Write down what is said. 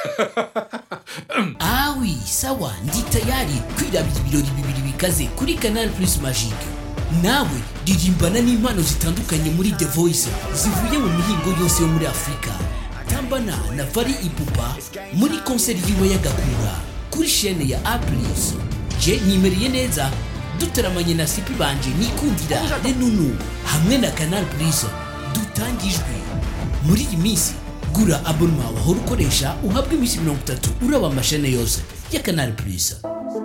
awi sawa ndi tayari kwirabira ibirori bibiri bikaze kuri canal plus magique nawe ririmbana n'impano zitandukanye muri the voice zivuye mu mihingo yose yo muri afurika tambana na vari ipupa muri konseri yiwe y'agakura kuri shene ya aplis je nimereye neza dutaramanye na sipi banje nikundira renunu hamwe na canal plus dutangijwe muri iyi minsi gura abonema wahora ukoresha uhabwa iminsi mirongo itatu uraba amashene yose ya canal plus